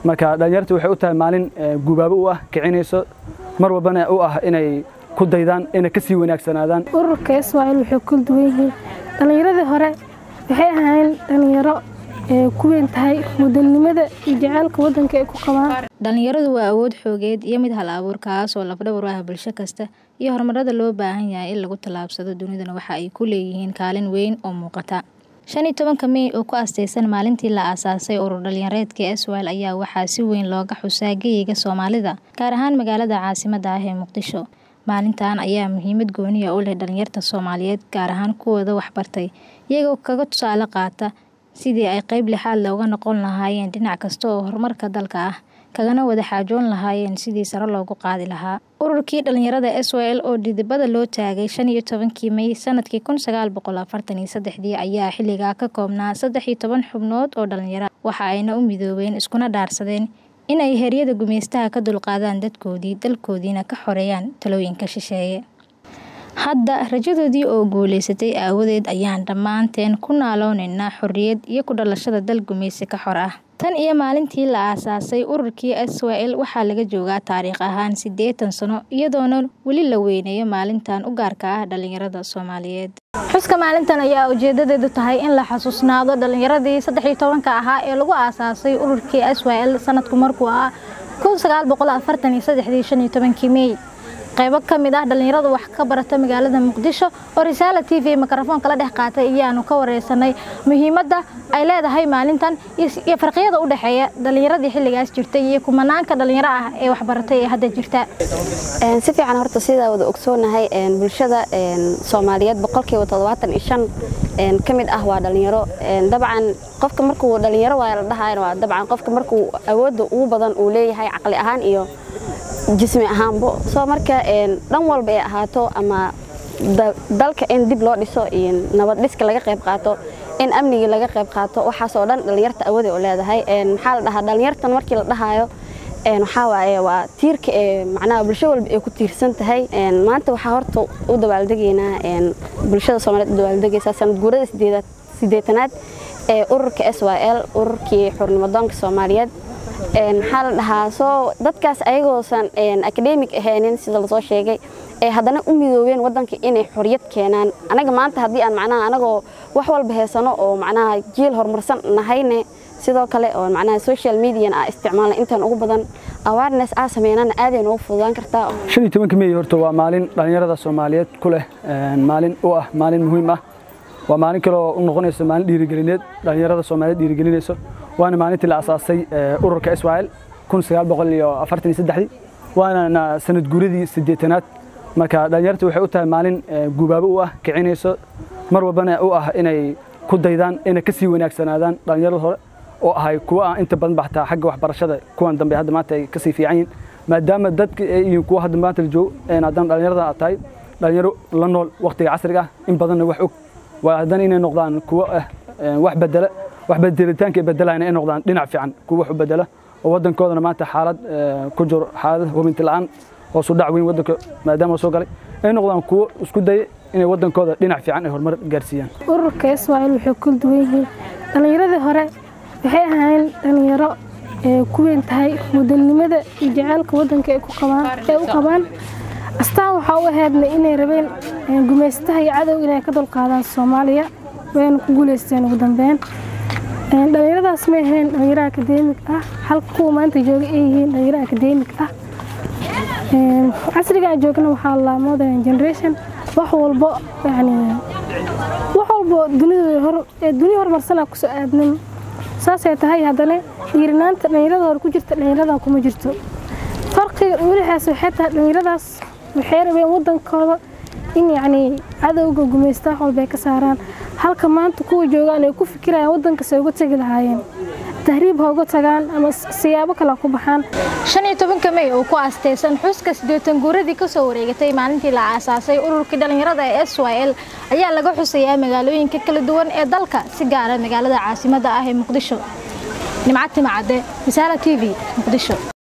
marka dhallinyarta waxay u tahay maalin gubaabo u ah kicinayso mar walbana u ah inay ku daydaan inay ka sii wanaagsanaadaan ururka iswaa'il waxay kula duwan yihiin dhallinyaradii hore waxay ahaayeen dhallinyaro ku weyn tahay mudanimada iyo jaceylka waddanka ay ku qabaan dhallinyaradu waa awood xoogeed iyo mid hal abuur kaas oo lafdhabar u ah bulsho kasta iyo horumarada loo baahan yahay in lagu tallaabsado dunidana waxa ay ku leeyihiin kaalin weyn oo muuqata shan iyo tobanka mey oo ku astaysan maalintii la aasaasay urur dhalinyareedka iswail ayaa waxaa si weyn looga xusaa geyiga soomaalida gaar ahaan magaalada caasimada ah ee muqdisho maalintan ayaa muhiimad gooniya u leh dhalinyarta soomaaliyeed gaar ahaan kuwooda waxbartay iyagoo kaga tusaale qaata sidii ay qeyb lixaad looga noqon lahaayeen dhinac kasta oo horumarka dalka ah kagana wada xaajoon lahaayeen sidii sare loogu qaadi lahaa ururkii dhalinyarada s w l oo dhidibada loo taagay shan iyo tobankii mey sanadkii kun sagaal boqol afartan iyo saddexdii ayaa xilligaa ka koobnaa saddex iyo toban xubnood oo dhalinyaro waxa ayna u midoobeen iskuna dhaarsadeen in ay heryada gumeystaha ka dulqaadaan dadkoodii dalkoodiina ka xoreeyaan talooyinka shisheeye hadda rajadoodii oo guuleysatay aawadeed ayaan dhammaanteen ku naaloonaynaa xorriyad iyo ku dhalashada dal gumeysi ka xor ah tan iyo maalintii la aasaasay ururkii s w l waxaa laga joogaa taariikh ahaan siddeetan sano iyadoona weli la weyneeyo maalintan u gaarka ah dhalinyarada soomaaliyeed xuska maalintan ayaa ujeedadeedu tahay in la xasuusnaado dhalinyaradii saddex iyo tobanka ahaa ee lagu aasaasay ururkii s w l sanadku markuu ah kun sagaal boqol afartan iyo saddexdii shan iyo tobankii mey qaybo ka mid ah dhallinyaradu wax ka barata magaalada muqdisho oo risaala t v mikrofoonka la dhex qaatay iyaanu ka wareysanay muhiimadda ay leedahay maalintan iyo farqiyada u dhexeeya dhallinyaradii xilligaas jirtay iyo kumanaanka dhallinyaro ah ee waxbaratay ee hadda jirta si fiican horta sidaa wada ogsoonahay bulshada soomaaliyeed boqolkiiba toddobaatan iyo shan ka mid ah waa dhallinyaro dabcan qofka markuu dhallinyaro waa la dhahayn waa dabcan qofka markuu awoodda ugu badan uu leeyahay caqli ahaan iyo jismi ahaanbo soo marka dhan walba ay ahaato ama dalka in dib loo dhiso iyo nabad dhiska laga qayb qaato in amnigii laga qayb qaato waxaasoo dhan dhallinyarta awooday u leedahay maxaa la dhahaa dhallinyartan markii la dhahaayo waxaa waaye waa tiirka ee macnaha bulsho walba ay ku tiirsan tahay maanta waxaa horta u dabaaldegaynaa bulshada soomaaliyeed u dabaaldegaysaa sanad guurada sideetanaad ee ururka s y l ururkii xurnimadoonka soomaaliyeed maxaa la dhahaa soo dadkaas ayagoosan akademig ahaynin sida lasoo sheegay ee haddana u midoobeen waddanka inay xoriyad keenaan anaga maanta haddii aan macnaha anagoo wax walba heysano oo macnaha jiil horumarsan nahayne sidoo kale oo macnaha social median ah isticmaalna intaan ugu badan awareness aa sameynana aaday noogu fududaan kartaa shan iyo tobanka mey horta waa maalin dhallinyarada soomaaliyeed ku leh maalin u ah maalin muhiim ah waa maalin kale oo u noqonayso maalin dhiirigelineed dhallinyarada soomaaliyeed dhiirigelinayso waana maalintii la asaasay ururka israel kun sagaal boqol iyo afartan iyo saddexdii waana sanad guuradii siddeetanaad marka dhallinyarta waxay u tahay maalin gubaabo u ah kicinayso mar walbana u ah inay ku daydaan inay ka sii wanaagsanaadaan dhallinyarada hore oo ahay kuwa aan inta badan baxtaa xagga waxbarashada kuwan dambe hadda maanta ay kasii fiican yihiin maadaama dadka iyo kuwa hadda maanta la joogo haddana dhallinyarada aad tahay dhallinyaro la nool waqtiga casriga ah in badanna wax og waa haddana inay noqdaan kuwo ah wax bedela wax bedelitaanka ay bedelayna ay noqdaan dhinac fiican kuwa wax u bedela oo waddankoodana maanta xaalad ku jiro xaalad hubinti la'aan hoosu dhac weyn waddanka maadaama soo galay ay noqdaan kuwo isku daya inay waddankooda dhinac fiican ay horumar gaarsiiyaan ururka iswaa'il waxay kula duwan yihiin dhallinyaradii hore waxay ahaayeen dhallinyaro ku weyn tahay mudanimada iyo jaceylka waddanka ay u qabaan astaan waxaa u ahaydna inay rabeen gumeystaha iyo cadow inay ka dulqaadaan soomaaliya wayna ku guuleysteen ugu dambeyn dhallinyaradaas may ahayn dhallinyaro akademig ah halka kuwa maanta jooga ay yihiin dhallinyaro akademig ah casriga aan joogna waxaa la modern generation wax walbo yani wax walbo dunida dunia horumarsanaa kusoo aadnin saasay tahay haddana dhiirinaanta dhallinyarada hore ku jirta dhallinyarada kuma jirto farqiga welihaas waxay tahay dhallinyaradaas waxay rabeen waddankooda in yacni cadowga gumaysta wax walba ay ka saaraan halka maanta kuwa joogaan ay ku fikirayaan waddankasi ay uga tegi lahaayeen tahriib ha uga tagaan ama siyaabo kale ku baxaan shan iyo tobanka mey oo ku aastaysan xuska siddeetan guuradii kasoo wareegatay maalintii la aasaasay ururkii dhallinyarada ee s y l ayaa laga xusayaa magaalooyinka kala duwan ee dalka si gaara magaalada caasimadda ah ee muqdisho nimcad timacadde risaala t v muqdisho